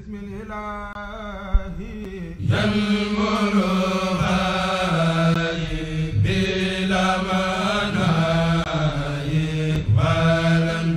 بسم الإله ينمر هاي بلا مناي ولم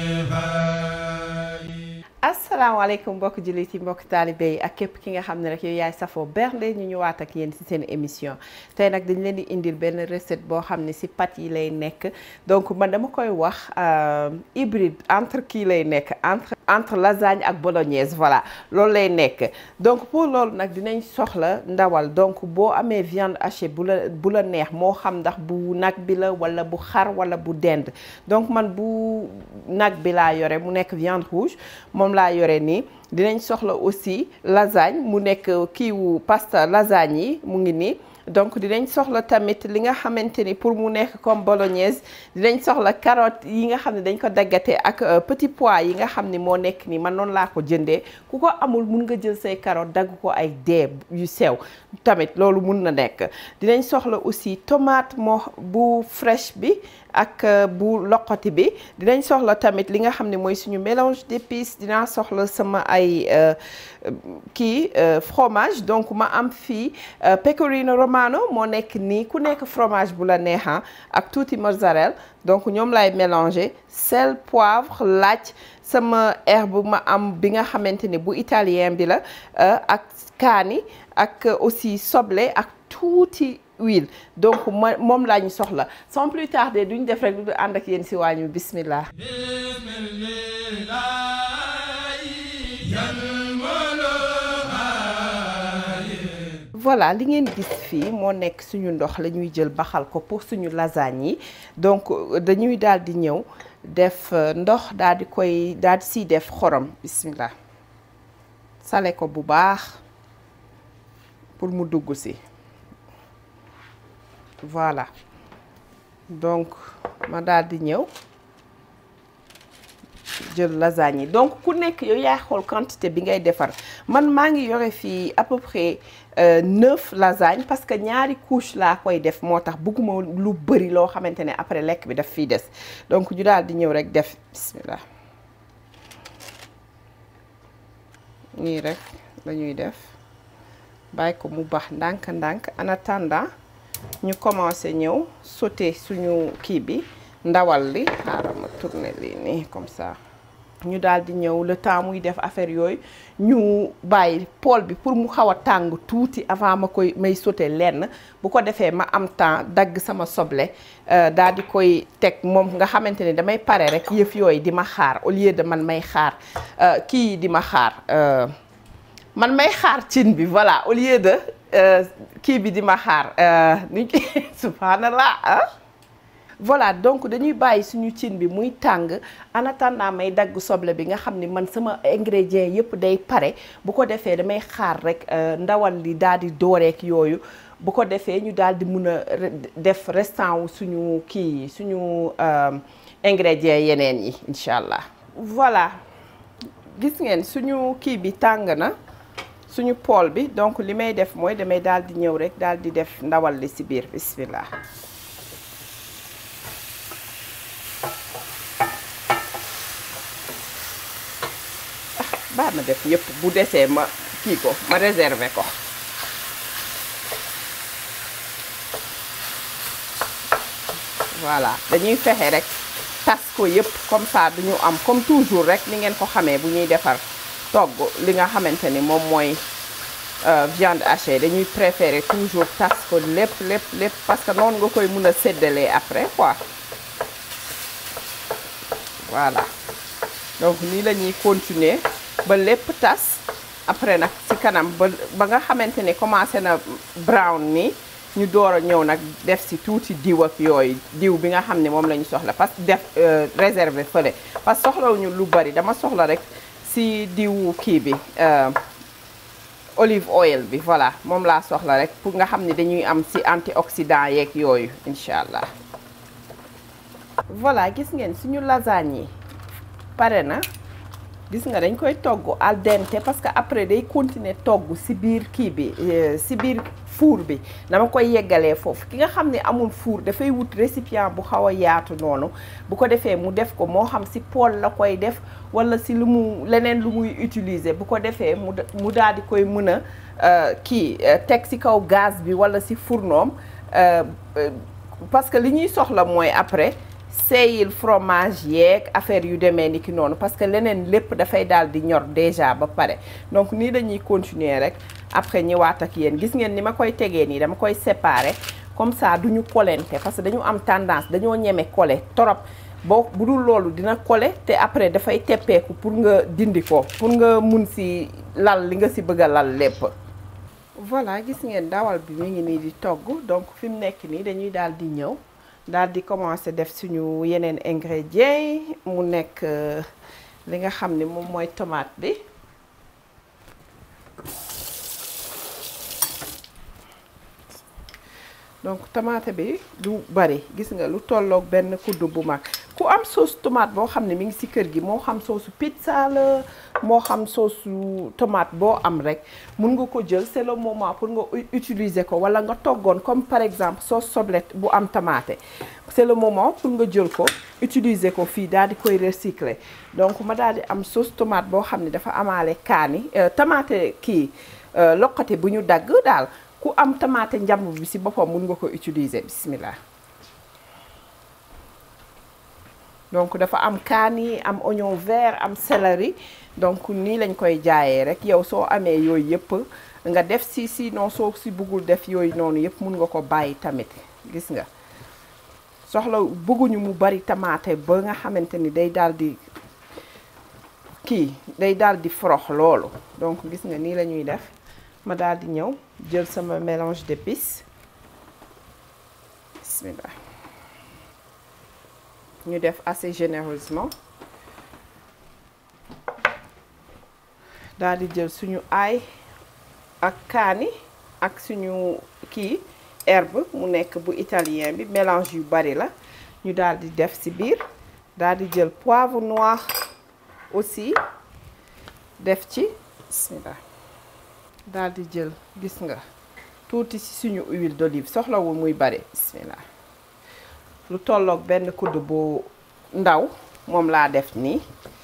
جهاي asalaamaaleykum mbokk jullit yi mbokk taalibe yi ak képp ki nga xam ne rek yow yaay safoo bernde ñu ñëwaat ak yéen ci seen émission tey nag dañ leen di indil benn recette boo xam ne ci pâtes yi lay nekk donc man dama koy wax hybride entre kii lay nekk entre entre lasagne ak bolognaise voilà loolu lay nekk donc pour loolu nag dinañ soxla ndawal donc boo amee viande hachée bu la bu la neex moo xam ndax bu nag bi la walla bu xar walla bu dend donc man bu nag bi laa yore mu nekk viande rouge moom laa yore nii dinañ soxla aussi lasagne mu nekk kiiwu pasta lasagne yi mu ngi nii donc dinañ soxla tamit li nga xamante ni pour mu nekk comme bolognaise dinañ soxla carotte yi nga xam ne dañ ko daggate ak petit pois yi nga xam ni moo nekk nii man noonu laa ko jëndee ku ko amul mun nga jël say carotte dagg ko ay dee yu sew tamit loolu mun na nekk dinañ soxla aussi tomate moo bu fraîche bi ak bu loqati bi dinañ soxla tamit li nga xam ne mooy suñu mélange d'épices dinaa soxla sama ay kii fromage donc ma am fii pecorino romano moo nekk nii ku nekk fromage bu la neexan ak tuuti mozzarella donc ñoom lay mélanger sel poivre laaj sama herbe ma am bi nga xamante ne bu italien bi la ak kaani ak aussi soble ak tuuti huile donc ma moom laa ñu soxla sans plus tarder duñ def rek du ànd ak yéen si waañu bismillah بسم الإله ينمر هاي voilà li ngeen gis fii moo nekk suñu ndox la ñuy jël baxal ko pour suñu lasagne yi donc dañuy daal di ñëw def ndox daal di koy daal di siy def xorom bismillah sale ko bu baax pour mu dugg si voilà donc ma daal di ñëw jël lasagne yi donc ku nekk yow yaay xool quantité bi ngay defar man maa ngi yore fii à peu près neuf lasagne parce que ñaari couche laa koy def moo tax bëgguma lu bëri loo xamante ne après lekk bi daf fiy des donc ñu daal di ñëw rek def bismillah nii rek lañuy def bàyyi ko mu baax ndànk-ndànk en attendant ñu commencé ñëw sauté suñu kii bi ndawal li xaaral ma tourner lii nii comme ça ñu daal di ñëw le temps muy def affaire yooyu ñu bàyyi poêle bi pour mu xaw a tàng tuuti avant ma koy may sauté lenn bu ko defee ma am temps dagg sama soble daal di koy teg moom nga xamante ne damay pare rek yëf yooyu di ma xaar au lieu de man may xaar kii di ma xaar man may xaar cin bi voilà au lieu de kii bi di ma xaar ni subhanallah ah voilà donc dañuy bàyyi suñu cin bi muy tàng en attendant may dagg soble bi nga xam ni man sama ingrédients yëpp day pare bu ko defee damay xaar rek ndawal li daal di dooreek yooyu bu ko defee ñu daal di mun a def restant wu suñu kii suñu ingrédients yeneen yi incha allah. voilà gis ngeen suñu kii bi tàng na suñu poêle bi donc li may def mooy damay daal di ñëw rek daal di def ndawal li ci biir bismillah. baa ma def yëpp bu desee ma kii ko ma réserver ko voilà dañuy fexe rek tas ko yëpp comme ça duñu am comme toujours rek ni ngeen ko xamee bu ñuy defar togg li nga xamante ni moom mooy viande hachée dañuy préférer toujours tas ko lépp lépp lépp parce que noonu nga koy mun a séddalee après quoi voilà donc nii la ñuy continuer ba lépp tas après nag ci kanam ba ba nga xamante ne commencé na brown ni ñu door a ñëw nag def ci tuuti diw ak yooyu diw bi nga xam ne moom la ñu soxla parce que def réserver fële parce que soxlawuñu lu bari dama soxla rek ci diwu kii bi olive oil bi voilà moom laa soxla rek pour nga xam ne dañuy am ci antioxydant yeeg yooyu incha allah voilà gis ngeen suñu lasagne yi pare na gis nga dañ koy togg al dente parce que après day continuer togg ci biir kii bi ci biir four bi dama koy yeggalee foofu ki nga xam ne amul four dafay wut récipient bu xaw a yaatu noonu bu ko defee mu def ko moo xam ci poêle la koy def walla ci lu mu leneen lu muy utiliser bu ko defee mu mu daal di koy mën a kii teg ci kaw gaz bi walla ci fourneau parce que li ñuy soxla mooy après seeyil fromage yeeg affaire yu demee ni ki noonu parce que leneen lépp dafay daal di ñor déjà ba pare donc nii dañuy continuer rek après ñëwaat ak yéen gis ngeen ni ma koy tegee nii dama koy séparer comme ça duñu kolente parce que dañu am tendance dañoo ñeme kole torop boo bu dul loolu dina kole te après dafay teppeeku pour nga dindi ko pour nga mun si lal li nga si bëgg a lal lépp voilà gis ngeen dawal bi mu ngi nii di togg donc fi mu nekk nii dañuy daal di ñëw daal di commencer def suñu yeneen ingrédients yi mu nekk li nga xam ni moom mooy tomate bi donc tomate bi du bari gis nga lu tolloog benn kuddu bu mag ku am sauce tomate boo xam ne mi ngi ci kër gi moo xam sauce pizza la moo xam sauce tomate boo am rek mun nga ko jël c'est le moment pour nga utiliser ko walla nga toggoon comme par exemple sauce soblette bu am tomate c'est le moment pour nga jël ko utiliser ko fii daal di koy recycler donc ma daal di am sauce tomate boo xam ne dafa amaale kaani tomate kii loqate bu ñu dagg daal ku am tomate njamb bi ci boppam mun nga ko utiliser bismillah donc dafa am kaani am oignon vert am céleri donc nii lañ koy jaayee rek yow soo amee yooyu yëpp nga def si sinon soo si bëggul def yooyu noonu yëpp mun nga ko bàyyi tamit gis nga soxla bëgguñu mu bari tomate ba nga xamante ni day daal di kii day daal di forox loolu donc gis nga nii la ñuy def ma daal di ñëw jël sama mélange d'épices bismillah ñu def assez généreusement daal di jël suñu ail ak kaani ak suñu kii herbe mu nekk bu italien bi mélange yu bari la ñu daal di def ci biir daal di jël poivre noir aussi def ci bismillah daal di jël gis nga tuuti ci suñu huile d'olive soxlawul muy bari bismillah lu tolloog benn kudd bu ndaw moom laa def nii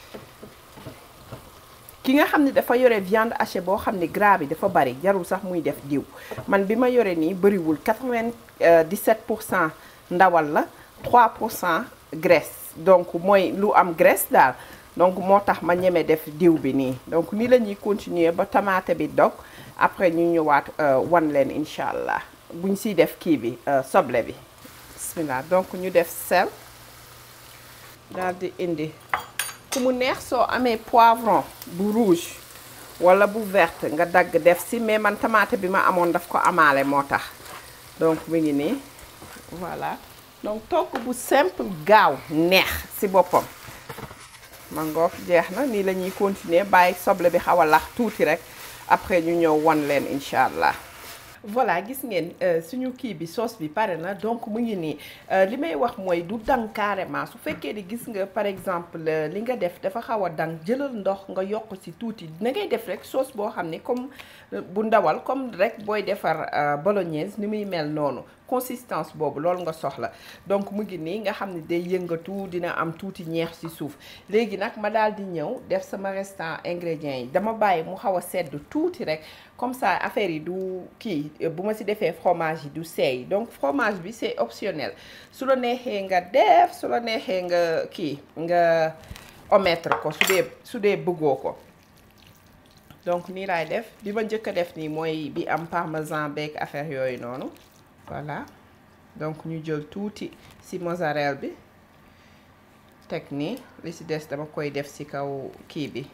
ki nga xam ne dafa yore viande hachée boo xam ne gras bi dafa bari jarul sax muy def diw man bi ma yore nii bëriwul 97 pour cent ndawal la 3 pour cent graisse donc mooy lu am graisse daal donc moo tax ma ñeme def diw bi nii donc nii la ñuy continuer ba tomate bi dog après ñu ñëwaat wan leen incha allah buñ siy def kii bi soble bi bismillah donc ñu def sel daal di indi ku mu neex soo amee poivron bu rouge wala bu verte nga dagg def si mais man tomate bi ma amoon daf ko amaale moo tax donc mu ngi nii voilà donc togg bu simple gaaw neex si boppam mangook jeex na nii la ñuy continuer bàyyi soble bi xaw a lax tuuti rek après ñu ñëw won leen incha allah voilà gis ngeen suñu kii bi sauce bi pare na donc mu ngi nii li may wax mooy du dang carrément su fekkee ni gis nga par exemple li nga def dafa xaw a dang jëlal ndox nga yokk ci tuuti na ngay def rek sauce boo xam ne comme bu ndawal comme rek booy defar bolognaise ni muy mel noonu consistance boobu loolu nga soxla donc mu ngi nii nga xam ne day yëngatu dina am tuuti ñeex ci suuf léegi nag ma daal di ñëw def sama restant ingrédients yi dama bàyyi mu xaw a sedd tuuti rek comme ça affaire yi du kii bu ma ci defee fromage yi du seey donc fromage bi c'est optionnel su la neexee nga def su la neexee nga kii nga omettre ko su dee su dee bëggoo ko donc nii laay def bi ma njëkk a def nii mooy bi am parmesan beeg affaire yooyu noonu voilà donc ñu jël tuuti ci mozzarella bi teg nii li ci des dama koy def ci kaw kii bi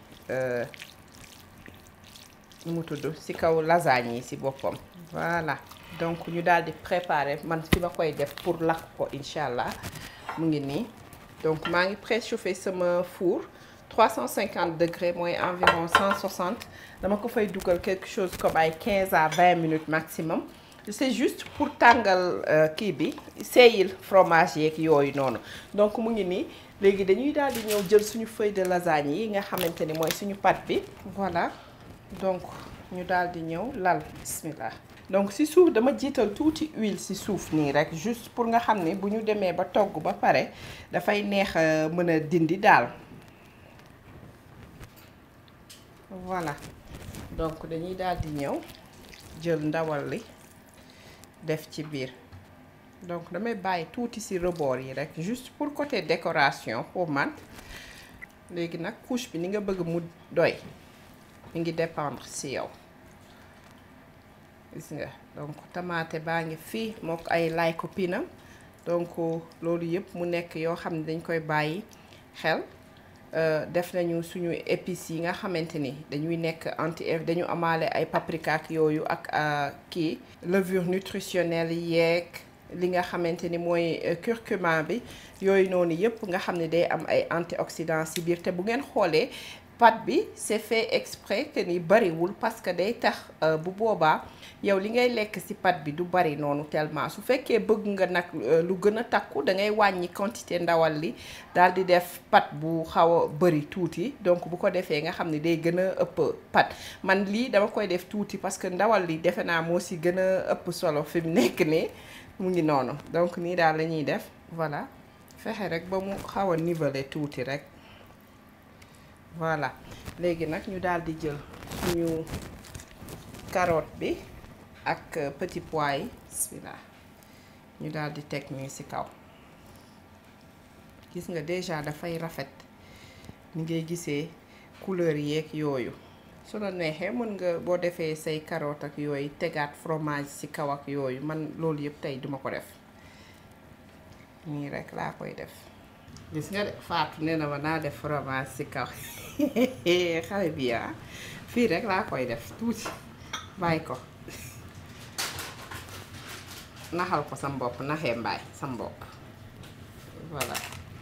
nu mu tudd ci kaw lasagne yi ci boppam voilà donc ñu daal di préparer man fi ma koy def pour lakk ko incha allah mu ngi nii donc maa ngi préchauffer sama four 350 degrés mooy environ 160 dama ko fay dugal quelque chose comme ay 15 à 20 minutes maximum c'est juste pour tàngal kii bi seeyil fromage yeeg yooyu noonu donc mu ngi nii léegi dañuy daal di ñëw jël suñu feuille de lasagne yi nga xamante ni mooy suñu pâte bi voilà donc ñu daal di ñëw lal bismillah donc ci suuf dama jiital tuuti huile ci suuf nii rek juste pour nga xam ne bu ñu demee ba togg ba pare dafay neex a mën a dindi daal voilà donc dañuy daal di ñëw jël ndawal li def ci biir donc damay bàyyi tuuti ci rebord yi rek juste pour côté décoration pour man léegi nag couche bi ni nga bëgg mu doy mi ngi dépendre ci yow gis nga donc tamaate baa ngi fii mook ay laay copinam donc loolu yëpp mu nekk yoo xam ne dañ koy bàyyi xel def nañu suñu épices yi nga xamante ni dañuy nekk anti dañu amaale ay paprika ak yooyu ak kii levure nutritionnelle yeeg li nga xamante ni mooy curcuma bi yooyu noonu yëpp nga xam ne day am ay antioxydants ci biir te bu ngeen xoolee pâte bi c'est fait exprès que ni bariwul parce que day tax bu boobaa yow li ngay lekk ci pâte bi du bari noonu tellement su fekkee bëgg nga nag lu gën a takku da ngay wàññi quantité ndawal li daal di def pâte bu xaw a bari tuuti donc bu ko defee nga xam ne day gën a ëpp pâte man lii dama koy def tuuti parce que ndawal li defe naa moo ci gën a ëpp solo fi mu nekk nii mu ngi noonu donc nii daal la ñuy def voilà fexe rek ba mu xaw a niveler tuuti rek voilà léegi nag ñu daal di jël suñu carotte bi ak petit pois yi bismillah ñu daal di teg nii ci kaw gis nga déjà dafay rafet ni ngay gisee couleur yeeg yooyu su la neexee mën nga boo defee say carotte ak yooyu tegaat fromage ci kaw ak yooyu man loolu yëpp tey duma ko def nii rek laa koy def gis nga de Fatou nee na ma naa def fromage ci kaw xale bi ah fii rek laa koy def tuuti bàyyi ko naxal ko sam bopp naxee mbaay sam bopp voilà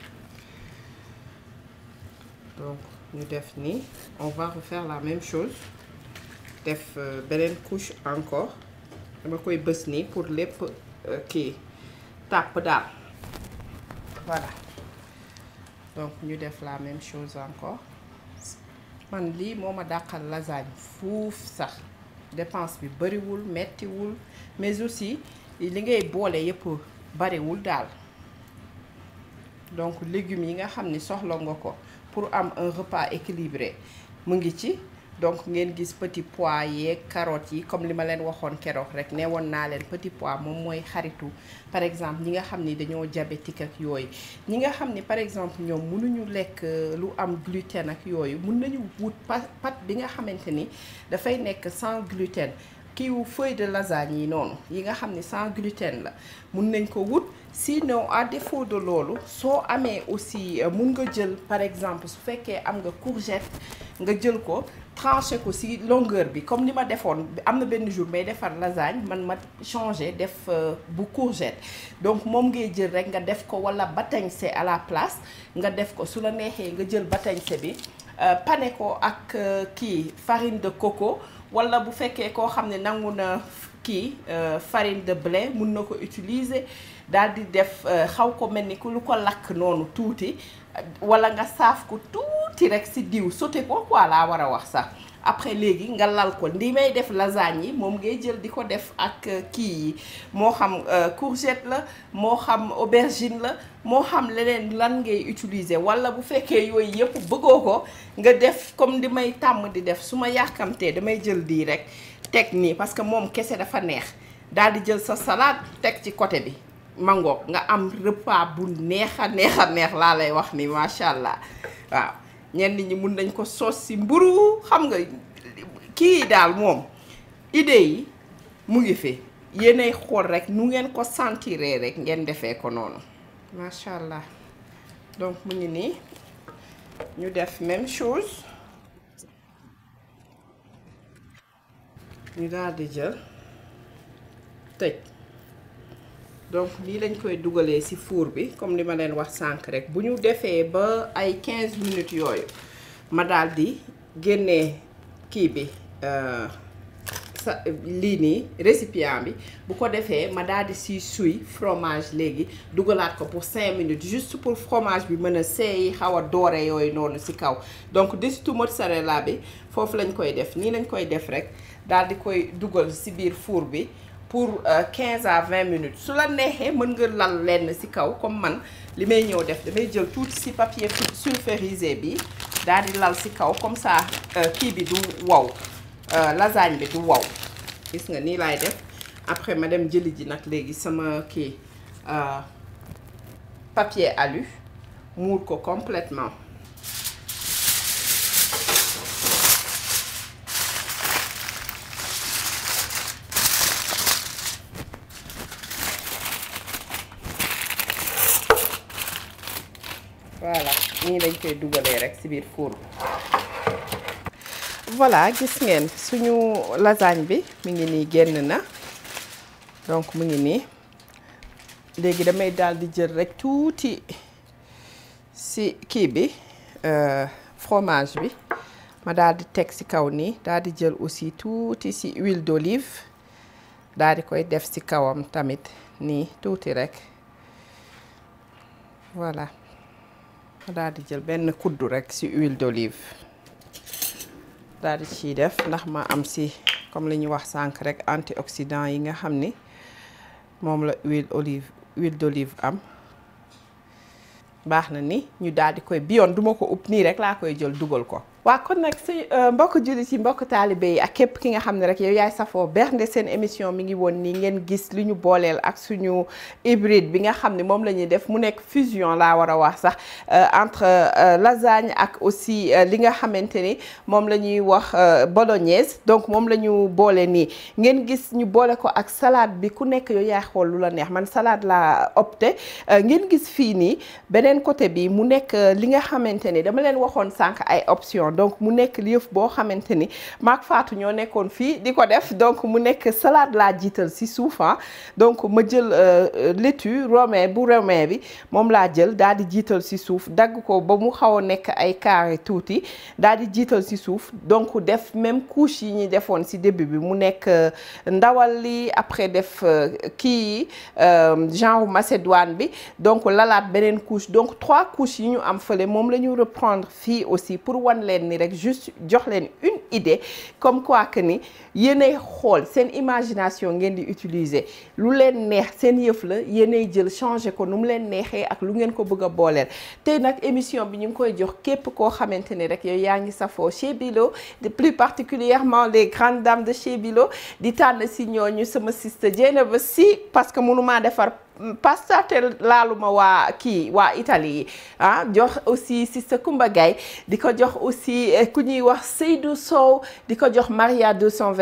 donc ñu def nii on va refaire la même chose def beneen couche encore dama koy bës nii pour lépp kii tàpp daal voilà donc ñu def la même chose encore man lii moo ma dàqal lasagne fuuf sax dépense bi bariwul mettiwul mais aussi li ngay boole yépp bariwul daal donc légumes yi nga xam ni soxla nga ko pour am un repas équilibré mu ngi ci donc ngeen gis petit pois yeeg carottes yi comme li ma leen waxoon keroog rek ne woon naa leen petit pois moom mooy xaritu par exemple ñi nga xam ni dañoo diabétique ak yooyu ñi nga xam ni par exemple ñoom mënuñu lekk lu am gluten ak yooyu mun nañu wut pâte bi nga xamante ni dafay nekk sans gluten kiiwu feuille de lasagne yi noonu yi nga xam ni sans gluten la mun nañ ko wut sinon à défaut de loolu soo amee aussi mun nga jël par exemple su fekkee am nga courgette nga jël ko tranché ko ci longueur bi comme ni ma defoon am na benn jour may defar lasagne man ma changé def bu courgette donc moom ngay jël rek nga def ko walla batañse à la place nga def ko su la neexee nga jël batañse bi pané ko ak kii farine de coco walla bu fekkee koo xam ne nangu na kii farine de blé mun na ko utiliser daal di def xaw ko mel ni ku lu ko lakk noonu tuuti walla nga saaf ko tuuti rek ci diw sauté ko quoi laa war a wax sax après léegi nga lal ko ndi may def lasagne yi moom ngay jël di ko def ak kii yi moo xam courgette la moo xam aubergine la moo xam leneen lan ngay utiliser walla bu fekkee yooyu yëpp bëggoo ko nga def comme di may tàmm di def su ma yàkkamtee damay jël di rek teg nii parce que moom kese dafa neex daal di jël sa salade teg ci côté bi mangoog nga am repas bu neex a neex a neex laa lay wax ni macha allah waaw ñenn ñi mun nañ ko soos si mburu xam nga kii daal moom idée yi mu ngi fi yéenay xool rek nu ngeen ko sentiree rek ngeen defee ko noonu macha allah donc mu ngi nii ñu def même chose ñu daal di jël tëj donc lii lañ koy dugalee ci four bi comme li ma leen wax sànq rek bu ñu defee ba ay 15 minutes yooyu ma daal di génnee kii bi sa lii nii récipient bi bu ko defee ma daal di si suy fromage léegi dugalaat ko pour cinq minutes juste pour fromage bi mën a seey xaw a doore yooyu noonu si kaw donc desitu mozzarella bi foofu lañ koy def nii lañ koy def rek daal di koy dugal si biir four bi pour quinze à vingt minutes su la neexee mën nga lal lenn si kaw comme man li may ñëw def damay jël tuuti si papier sulfurisé bi daal di lal si kaw comme ça kii bi du wow lasagne bi du wow gis nga nii laay def après ma dem jëli ji nag léegi sama kii papier alu muur ko complètement voilà nii lañ koy dugalee rek ci biir four bi voilà gis ngeen suñu lasagne bi mi ngi nii génn na donc mu ngi nii léegi damay daal di jël rek tuuti ci kii bi fromage bi ma daal di teg ci kaw nii daal di jël aussi tuuti ci huile d'olive daal di koy def ci kawam tamit nii tuuti rek voilà ma daal di jël benn kuddu rek ci huile d'olive daal di ciy def ndax ma am ci comme li ñu wax sànq rek antioxydant yi nga xam ni moom la huile olive huile d'olive am baax na ni ñu daal di koy bi yoon duma ko upp nii rek laa koy jël dugal ko waa kon nag si mbokk jullit yi mbokk taalibe yi ak képp ki nga xam ne rek yow yaay safoo bernde seen émission mi ngi woon nii ngeen gis li ñu booleel ak suñu hybride bi nga xam ne moom la ñuy def mu nekk fusion laa war a wax sax entre lasagne ak aussi li nga xamante ni moom la ñuy wax bolognaise donc moom la ñu boole nii ngeen gis ñu boole ko ak salade bi ku nekk yow yaay xool lu la neex man salade laa opté ngeen gis fii nii beneen côté bi mu nekk li nga xamante ni dama leen waxoon sànq ay option donc mu nekk yëf boo xamante ni maak Fatou ñoo nekkoon fii di ko def donc mu nekk salade laa jiital si suuf donc ma jël laitue romain bu romain bi moom laa jël daal di jiital si suuf dagg ko ba mu xaw a nekk ay carré tuuti daal di jiital si suuf donc def même couche yi ñuy defoon si début bi mu nekk ndawal li après def kii genre macédoine bi donc lalaat beneen couche donc trois couches yi ñu am fële moom la ñu reprendre fii aussi pour wan leen ni rek juste jox leen une idée comme quoi que ni yéenay xool seen imagination ngeen di utiliser lu leen neex seen yëf la yéenay jël changer ko nu mu leen neexee ak lu ngeen ko bëgg a booleel tey nag émission bi ñu ngi koy jox képp koo xamante ni rek yow yaa ngi safoo chez Bilo de plus particulièrement les grandes dames de chez Bilo di tànn si ñooñu sama sister Dieynaba Sy parce que mënumaa defar pasta te laaluma waa kii waa Italie yi ah jox aussi Sista Kumba Gaye di ko jox aussi ku ñuy wax Seydou Sow di ko jox Maria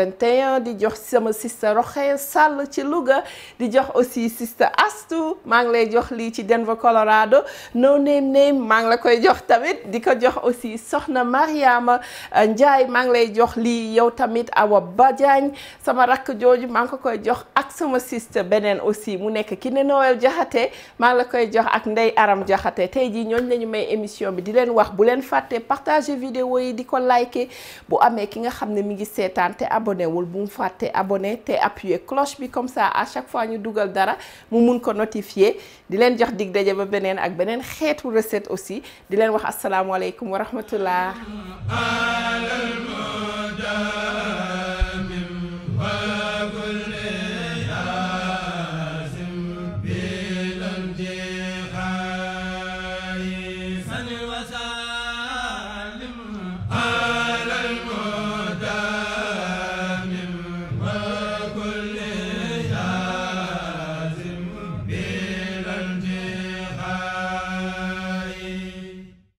221 di jox sama Sista Roxee Sall ci Louga di jox aussi Sista Astou maa ngi lay jox lii ci Denver Colorado no name name maa ngi la koy jox tamit di ko jox aussi Soxna Mariama Ndiaye maa ngi lay jox lii yow tamit Awa Badiagne sama rakk jooju maa ngi ko koy jox ak sama Sista beneen aussi mu nekk ki ne Noël Jaxate maa ngi la koy jox ak Ndey Aram Jaxate tey jii ñooñu lañu may émission bi di leen wax bu leen fàtte partager vidéo yi di ko liker bu amee ki nga xam ne mi ngi seetaan te abonné wul bu mu fàtte abonné te appuyer cloche bi comme ça à chaque fois ñu dugal dara mu mun ko notifier di leen jox dig daje ba beneen ak beneen xeetu recette aussi di leen wax asalaamualeykum wa rahmatullah